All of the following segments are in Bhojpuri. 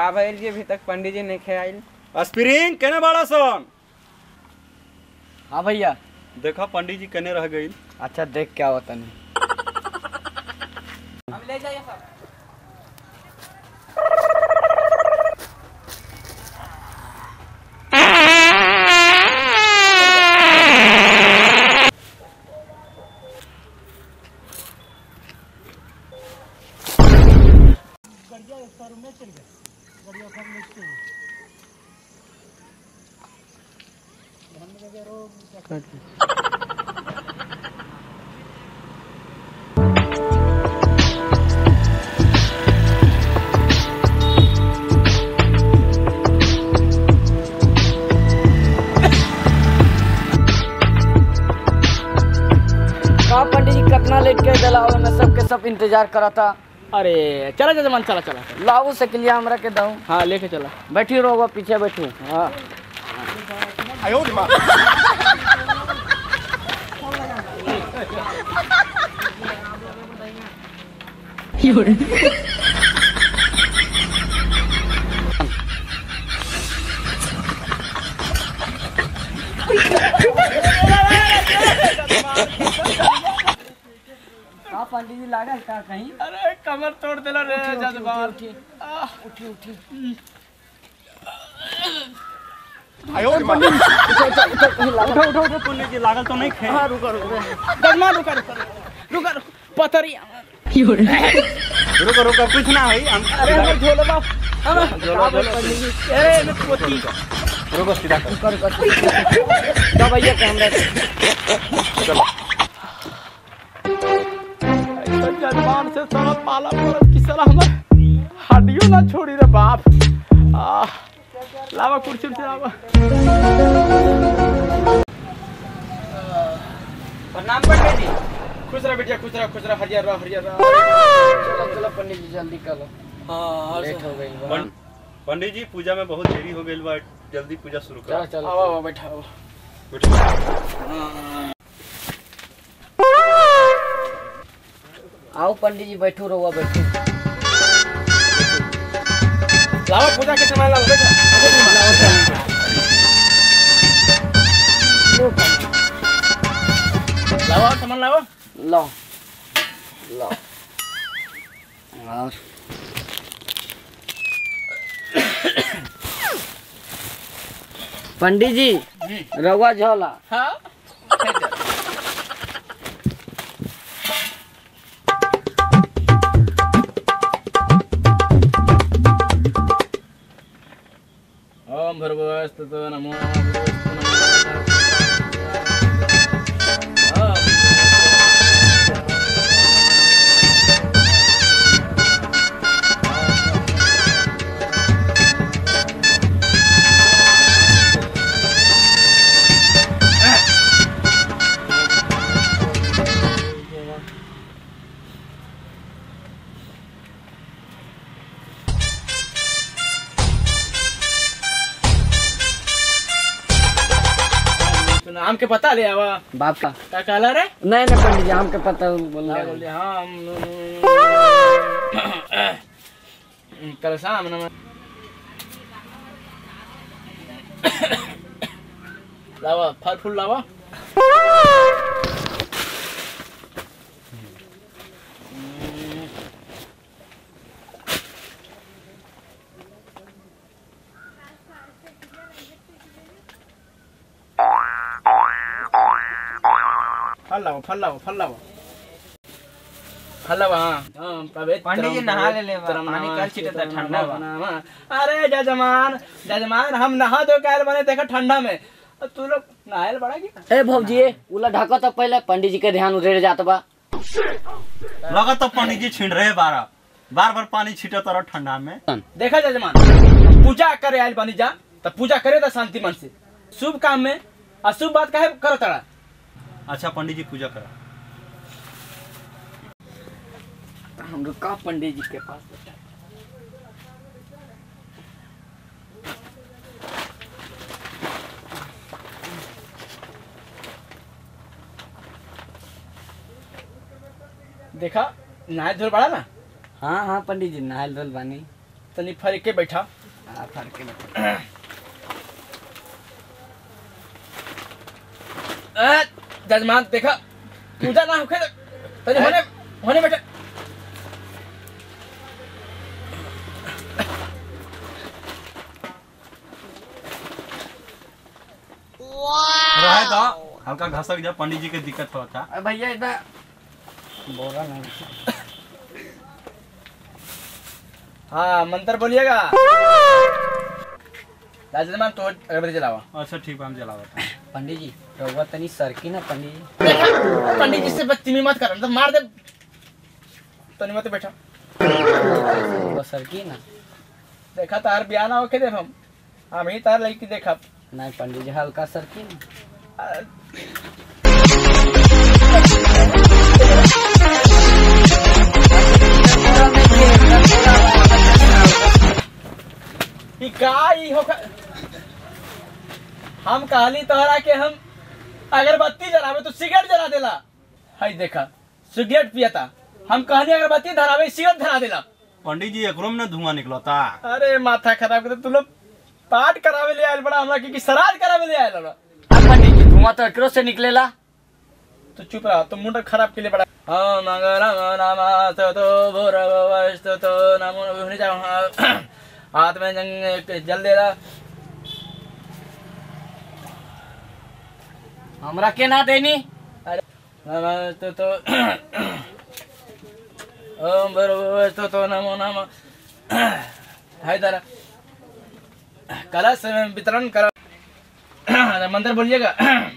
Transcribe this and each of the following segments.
का भइल जी अभी तक पंडित जी नहीं खेआइल स्प्रिंग केने बाड़ा सन हाँ भैया देखा पंडित जी केने रह गई अच्छा देख क्या होता नहीं हम ले जाइए सब कहा पंडित जी कितना लेट के जलाओ मैं सबके सब इंतजार करा था अरे चला जजमान चला चला लाओ से लिया हमरा के दऊ हाँ लेके चला बैठी रहो पीछे बैठू हाँ का पंडित जी लागल का कहीं अरे कमर तोड़ दिला रे जजमान उठी उठी उठो उठो उठो पंडित जी लागल तो नहीं खे हाँ रुका रुका जजमान रुका रुका रुका रुका पथरी रुको रुको कुछ ना है हम अरे हम झोलो बाप झोलो, झोलो। अरे मैं पोती रुको सीधा कर कर दवाइया के हमरा ऐसा जजमान से साला पाला पड़ल कि साला हमर हड्डियों ना छोड़ी रे बाप आ लावा कुर्सी से लावा प्रणाम पंडित जी खुश रह बेटिया खुश रह खुश रह हरियर रह हरियर रह चलो चलो पंडित जी जल्दी करो हाँ लेट हो गई बा पं- पंडित जी पूजा में बहुत देरी हो गई बा जल्दी पूजा शुरू चलो करो चलो आओ आओ बैठा आओ आओ पंडित जी बैठो रहुआ बैठो लावा पूजा के सामान लावा बैठा लावा सामान लावा लो लो और पंडित जी रवा झोला हाँ ओम भर्गवस्तु नमो नाम के पता ले आवा बाप का का कहला रे नहीं नहीं पंडित जी हमके पता बोल क्या रहे बोल रहे हाँ हम कल शाम न लावा फल फूल लावा फल लावा फल लावा फल लावा फल लावा हाँ हाँ पवित्र पंडित जी नहा ले ले बा, तरम पानी नमः, कल छिटे तो शीतलम ठंडा बा। नमः। अरे जजमान जजमान हम नहा दो कैल बने देखो ठंडा में और तू लोग नहायल बड़ा की ए भौजी उला ढाको तो पहले पंडित जी के ध्यान उधर जात बा लगा तो पंडित जी छिड़ रहे बारह बार बार पानी छीटे तरह ठंडा में देखा जजमान पूजा करे आयल बनी जा तो पूजा करे तो शांति मन से शुभ काम में अशुभ बात काहे करो तड़ा अच्छा पंडित जी पूजा करा हम रुका पंडित जी के पास बैठा देखा नहाय धोल बड़ा ना हाँ हाँ पंडित जी नहाल धोल बानी तनी फर के बैठा सर के बैठा ए, जजमान देखा पूजा ना होखे तनी होने होने बेटा रहे तो हल्का घसक जा पंडित जी के दिक्कत होता अरे भैया इधर बोला नहीं हाँ मंत्र बोलिएगा जजमान तो अगरबत्ती जलावा अच्छा ठीक बा, हम जलावत हैं। पंडित जी रहुआ तनी सरकी ना पंडित जी पंडित जी से बदतमीजी मत कर तो मार दे तनी मत बैठा रहुआ सरकी ना देखा तार बियाह ना होके देख हम हम ही तार लड़की देखा नहीं पंडित जी हल्का सरकी ना ई का ई हो हम कहली तोहरा के हम अगरबत्ती जलावे तो सिगरेट जला देला हाय देखा सिगरेट पियता हम कहली अगरबत्ती धरावे सिगरेट धरा देला पंडित जी एकरो में ना धुआं निकलता अरे माथा खराब कर तू लोग पाठ करावे ले आयल बड़ा हमरा के कि श्राद्ध करावे ले आयल बड़ा अब पंडित जी धुआं तो एकरो से निकलेला तो चुप रहा तो मुंड खराब के लिए बड़ा हाँ मंगलम नमः तो भूरवस्तु तो नमो नमः जाओ हाथ में जंग जल दे रहा हमरा के ना देनी अरे नमस्तु तो ओम भूरवस्तु तो नमो नमः हाय दरा कलश में वितरण करो मंत्र बोलिएगा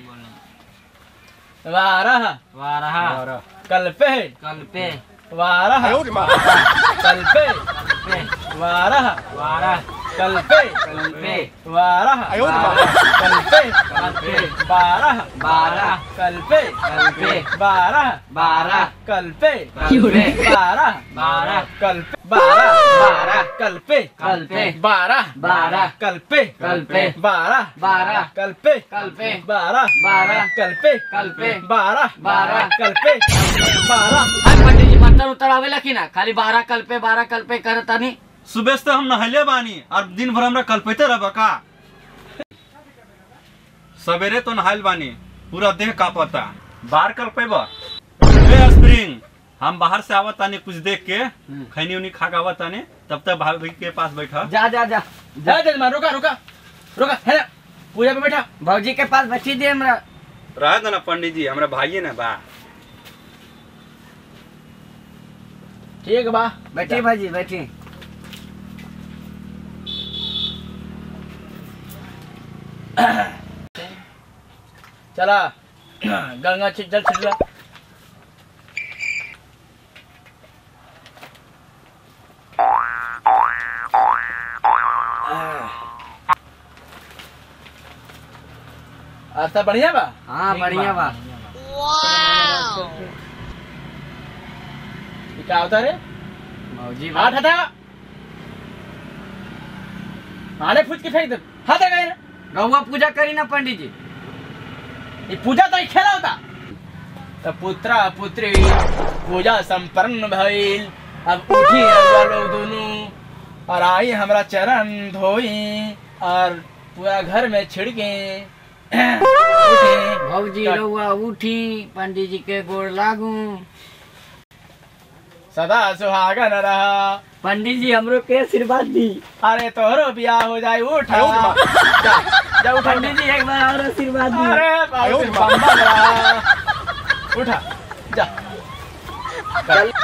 वारह वारहा कल्पे कल पे वारह कल्पे पे वारह वारा कल्पे कल पे वारह कल्पे कल पे बारह बारह कल्पे कल्पे बारह बारह कल्पे कल पे बारह बारह कल्पे बारह बारह कल्पे कल्पे बारह बारह कल्पे कल्पे बारह बारह कल्पे कल्पे बारह बारह कल्पे कल्पे बारह बारह कल्पे बारह हाय पंडित जी मंत्र उतर आवेला कि ना खाली बारह कल पे बारह कल पे करता नहीं सुबह से हम नहले बानी और दिन भर हमरा कल्पते रह का सवेरे तो नहाइल बानी पूरा देह कांपता बाहर कल्पेब ए स्प्रिंग हम बाहर से आवत तानी कुछ देख के खैनी उनी खा के आवत तानी तब तक भाभी के पास बैठा जा जा जा जा जजमान रुका रुका रुका है ना पूजा पे बैठा भौजी के पास बैठी दे हमरा रह दो ना पंडित जी हमरा भाइये ना बा ठीक बा बैठी भाजी बैठी चला गंगा छिट जल छिटला अच्छा बढ़िया बा हाँ ठीक बढ़िया बा ये क्या होता रे भौजी हाथ हटा आने फूच के फेंक दे हाथ गए रहुआ पूजा करी ना पंडित जी ये पूजा तो खेला होता तो पुत्रा पुत्री पूजा संपन्न भइल अब उठी रउआ लोग दोनों और आई हमरा चरण धोई और पूरा घर में छिड़के उठी भौजी का- रहुआ उठी पंडित जी के गोड़ लागू सदा सुहागन रहा पंडित जी हमरो के आशीर्वाद दी अरे तोहरो बियाह हो जाए उठा जा, जा उठा पंडित जी एक बार और आशीर्वाद दी अरे बहुत बम्बा रहा उठा जा चल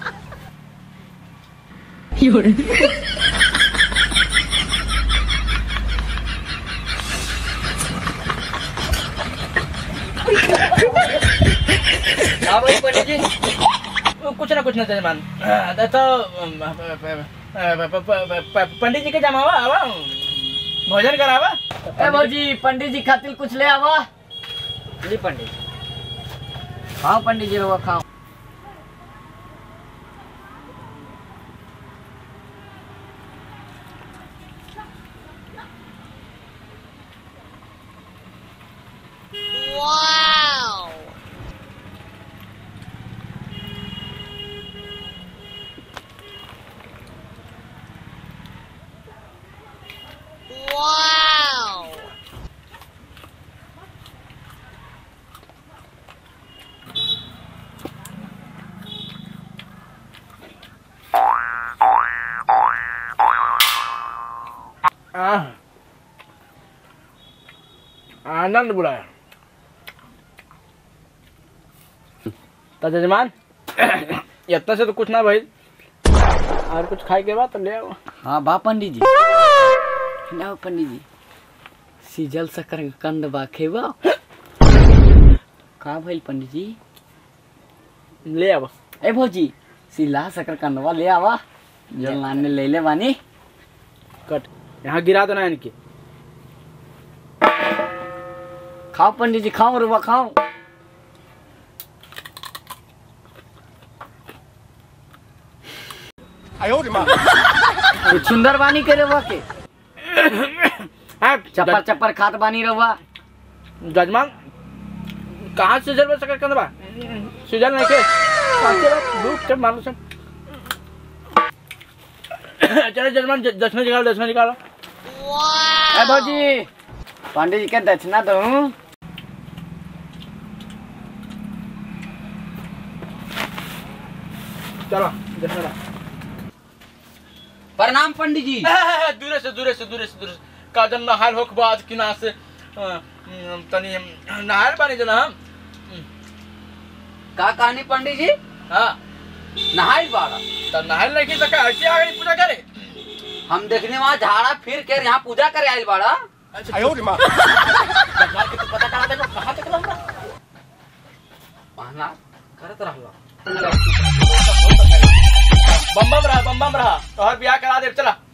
हाँ भाई पंडित जी कुछ ना कुछ ना जजमान अ, तो अम, प- प- प- प- प- प- पंडित जी के जमावा आवा भोजन करावा ए भौजी पंडित जी खातिर कुछ ले आवा ली पंडित जी खाओ पंडित जी रहुआ खाओ आनंद बुलाया तो जजमान इतना से तो कुछ ना भाई और कुछ खाए के बाद तो ले आओ हाँ बा पंडित जी लाओ पंडित जी सीजल शक्कर कंद बा खेबा का भइल पंडित जी ले आओ ए भौजी सिला शक्कर कंदवा ले आवा जो लाने ले ले बानी कट यहाँ गिरा देना इनके खाओ पंडित जी खाओ रुआ खाओ कुछ सुंदर बानी के रवा के चप्पर चप्पर खात बानी रवा जजमान कहाँ से जरूर सकर कंदबा सीजन नहीं के भूख के मारो सब चलो जजमान ज- दक्षिणा निकालो दक्षिणा निकालो ए भौजी पंडित जी के दक्षिणा दूं चलो दक्षिणा प्रणाम पंडित जी दूरे से दूरे से दूरे से दूरे से का जन नहाल होक बाद किना से अ, अम, तनी नहाल पानी जना हम का कहानी पंडित जी हाँ नहाई बाड़ा तब नहाल नहीं की तो का ऐसे आगे पूजा करे हम देखने वहाँ झाड़ा फिर के यहाँ पूजा करे आयल बाड़ा अच्छा जजमान के तो पता कहाँ तक कहाँ तक लंबा पहना करत रहला बम बम रहा बम बम रहा तो हर बियाह करा दे चला